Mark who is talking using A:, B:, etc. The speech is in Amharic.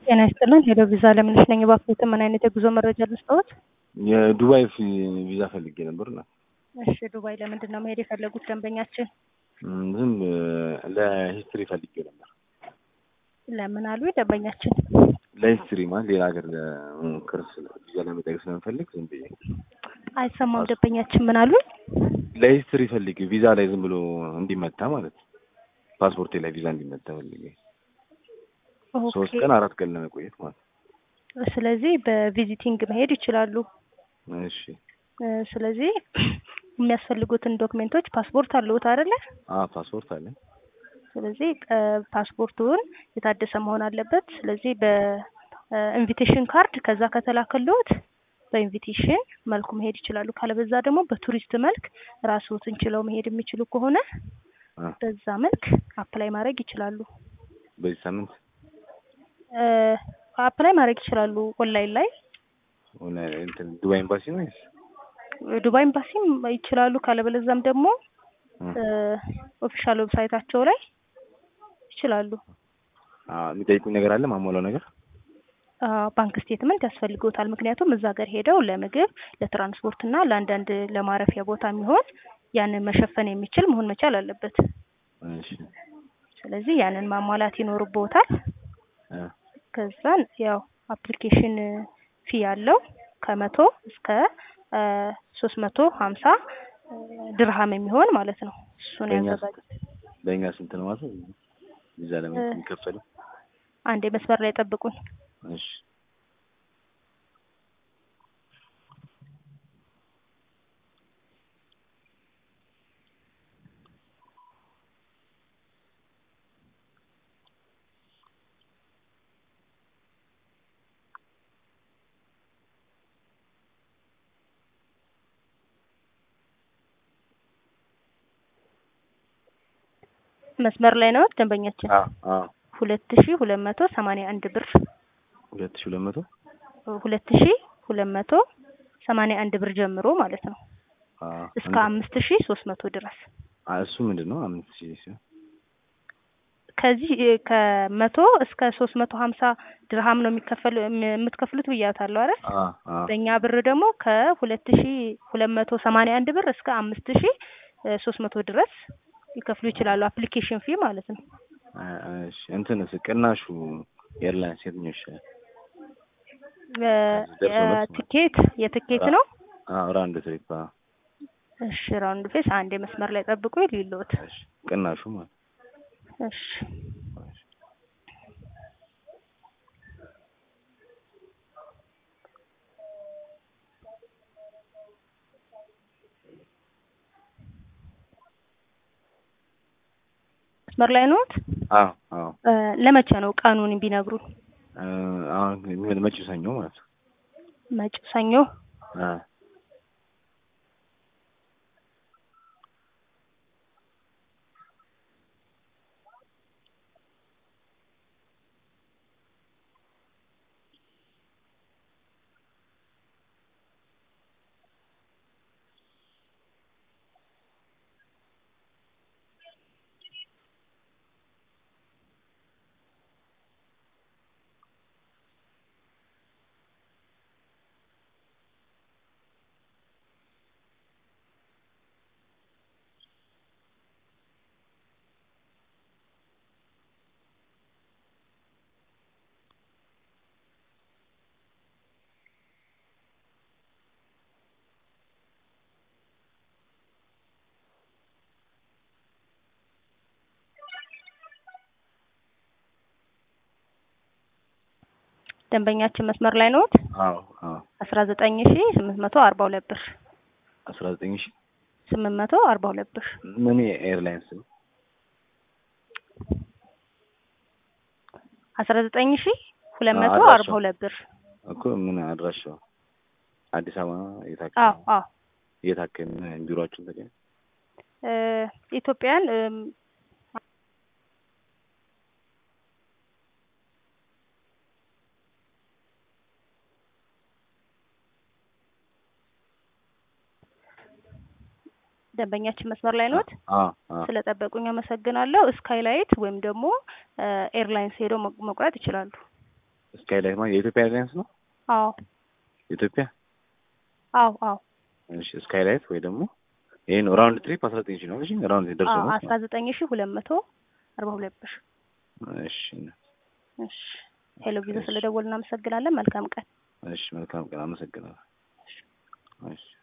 A: ጤና ይስጥልን ሄሎ ቪዛ ለምነሽ ነኝ። እባክዎትን ምን አይነት የጉዞ መረጃ ልስጥዎት?
B: የዱባይ ፊ- ቪዛ ፈልጌ ነበር እና
A: እሺ ዱባይ ለምንድን ነው መሄድ የፈለጉት ደንበኛችን?
B: ም፣ ዝም ለሂስትሪ ፈልጌ ነበር።
A: ለምን አሉ ደንበኛችን?
B: ለሂስትሪ ማለት ሌላ ሀገር ለክርስ ቪዛ ለመጠየቅ ስለምፈልግ ዝም ብዬ
A: አይሰማም ደንበኛችን ምን አሉ?
B: ለሂስትሪ ፈልጌ ቪዛ ላይ ዝም ብሎ እንዲመታ ማለት ነው። ፓስፖርቴ ላይ ቪዛ እንዲመታ ፈልጌ ሶስት
A: ኦኬ
B: ቀን አራት ቀን ለመቆየት ማለት ነው።
A: ስለዚህ በቪዚቲንግ መሄድ ይችላሉ።
B: እሺ
A: እ፣ ስለዚህ የሚያስፈልጉትን ዶክሜንቶች ፓስፖርት አለዎት አይደለ?
B: አ ፓስፖርት አለኝ።
A: ስለዚህ እ፣ ፓስፖርቱን የታደሰ መሆን አለበት። ስለዚህ በኢንቪቴሽን ካርድ ከዛ ከተላከልዎት በኢንቪቴሽን መልኩ መሄድ ይችላሉ። ካለበዛ ደግሞ በቱሪስት መልክ ራስዎትን ችለው መሄድ የሚችሉ ከሆነ
B: አ
A: በዛ መልክ አፕላይ ማድረግ ይችላሉ።
B: በዚህ ሳምንት
A: እ፣ አፕላይ ማድረግ ይችላሉ ኦንላይን ላይ
B: ሆነ እንትን ዱባይ ኤምባሲ ነው ወይስ
A: ዱባይ ኤምባሲም ይችላሉ። ካለበለዛም ደግሞ
B: እ፣
A: ኦፊሻል ዌብሳይታቸው ላይ ይችላሉ።
B: አ የሚጠይቁኝ ነገር አለ ማሟላው ነገር
A: አ፣ ባንክ ስቴትመንት ያስፈልጎታል። ምክንያቱም እዛ ሀገር ሄደው ለምግብ፣ ለትራንስፖርት እና ለአንዳንድ ለማረፊያ ቦታ የሚሆን ያንን መሸፈን የሚችል መሆን መቻል አለበት።
B: እሺ
A: ስለዚህ ያንን ማሟላት ይኖርቦታል።
B: አ
A: ከዛን ያው አፕሊኬሽን ፊ ያለው ከመቶ እስከ ሶስት መቶ ሀምሳ ድርሃም የሚሆን ማለት ነው። እሱን
B: በእኛ
A: ያዘጋጅ።
B: በእኛ ስንት ነው ማለት ነው? ቪዛ ለመ የሚከፈለው?
A: አንዴ መስመር ላይ ጠብቁኝ።
B: እሺ
A: መስመር ላይ ነው ደንበኛችን።
B: አ አ
A: ሁለት ሺ ሁለት መቶ ሰማንያ አንድ ብር
B: ሁለት ሺህ ሁለት መቶ
A: ሁለት ሺ ሁለት መቶ ሰማንያ አንድ ብር ጀምሮ ማለት ነው
B: አ
A: እስከ አምስት ሺ ሶስት መቶ ድረስ
B: አ እሱ ምንድን ነው? አምስት ሺህ ሲሆን
A: ከዚህ እ፣ ከመቶ እስከ ሶስት መቶ ሀምሳ ድርሃም ነው የሚከፈሉ የም- የምትከፍሉት ብያታለሁ አይደል?
B: አ አ
A: በእኛ ብር ደግሞ ከሁለት ሺ ሁለት መቶ ሰማንያ አንድ ብር እስከ አምስት ሺ ሶስት መቶ ድረስ ሊከፍሉ ይችላሉ። አፕሊኬሽን ፊ ማለት ነው።
B: አ፣ እሺ እንትንስ ቅናሹ ኤርላይንስ የትኛው ይሻላል?
A: እ፣
B: ደርሶ መልስ ማለት
A: የትኬት የትኬት ነው።
B: አ ራውንድ ትሪፕ አ
A: እሺ ራውንድ ፌስ አንዴ መስመር ላይ ጠብቁ ሊሎት
B: እሺ ቅናሹ ማለት
A: እሺ
B: እሺ
A: መስመር ላይ ኖት።
B: አዎ አዎ
A: እ፣ ለመቼ ነው ቀኑን ቢነግሩን?
B: እ፣ አሁን ምን መጪው ሰኞ ማለት ነው።
A: መጪው ሰኞ።
B: አ
A: ደንበኛችን መስመር ላይ ኖት።
B: አዎ አዎ
A: አስራ ዘጠኝ ሺ ስምንት መቶ አርባ ሁለት ብር
B: አስራ ዘጠኝ ሺህ
A: ስምንት መቶ አርባ ሁለት ብር
B: ምን ኤርላይንስ ነው?
A: አስራ ዘጠኝ ሺ ሁለት መቶ
B: አድራሻው?
A: አርባ ሁለት ብር
B: እኮ ምን አድራሻው? አዲስ አበባ የት
A: አዎ
B: አካባቢ?
A: አዎ
B: የት አካባቢ ቢሮአችሁን ተገኘ?
A: እ፣ ኢትዮጵያን እም፣ ደንበኛችን መስመር ላይ ኖት።
B: አዎ አዎ
A: ስለጠበቁኝ አመሰግናለሁ። ስካይላይት ወይም ደግሞ ኤርላይንስ ሄደው መ- መቁረጥ ይችላሉ።
B: ስካይላይት ማለት የኢትዮጵያ ኤርላይንስ ነው።
A: አዎ
B: የኢትዮጵያ
A: አዎ አዎ
B: እሺ፣ ስካይላይት ወይ ደግሞ ይሄ ነው ራውንድ ትሪፕ አስራ ዘጠኝ ሺህ ነው። እሺ ራውንድ ደርሶ
A: አዎ
B: ነው።
A: አስራ ዘጠኝ ሺ ሁለት መቶ አርባ ሁለት ብር።
B: እሺ
A: እሺ ሄሎ ቪዛ ስለደወል እናመሰግናለን። መልካም ቀን።
B: እሺ፣ መልካም ቀን። አመሰግናለሁ። እሺ